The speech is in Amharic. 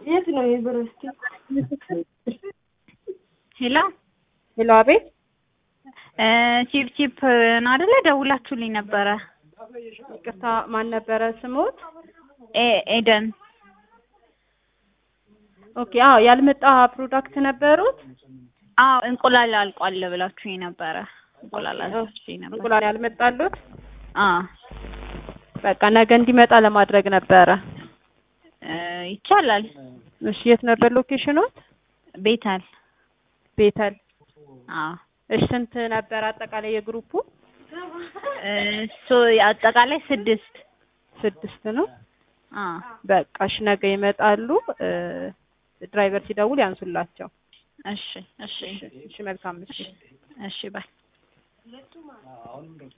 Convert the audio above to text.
የት ነው ዩኒቨርሲቲ? ሄሎ ሄሎ፣ አቤት። ቺፕ ቺፕ ነው አይደለ? ደውላችሁልኝ ነበረ። ይቅርታ፣ ማን ነበረ ስሞት? ኤ- ኤደን ኦኬ። አዎ፣ ያልመጣ ፕሮዳክት ነበሩት። አዎ እንቁላል አልቋል ብላችሁኝ ነበረ። እንቁላል አልቋል ነበር። እንቁላል ያልመጣሉት። አዎ በቃ ነገ እንዲመጣ ለማድረግ ነበረ። እ ይቻላል። እሺ፣ የት ነበር ሎኬሽኖት? ቤታል ቤተል። አዎ እሺ፣ ስንት ነበር አጠቃላይ የግሩፑ? እሱ አጠቃላይ ስድስት ስድስት ነው። አዎ በቃ እሺ፣ ነገ ይመጣሉ። እ ድራይቨር ሲደውል ያንሱላቸው። እሺ እሺ እሺ፣ መልካም ምሽት። እሺ ባይ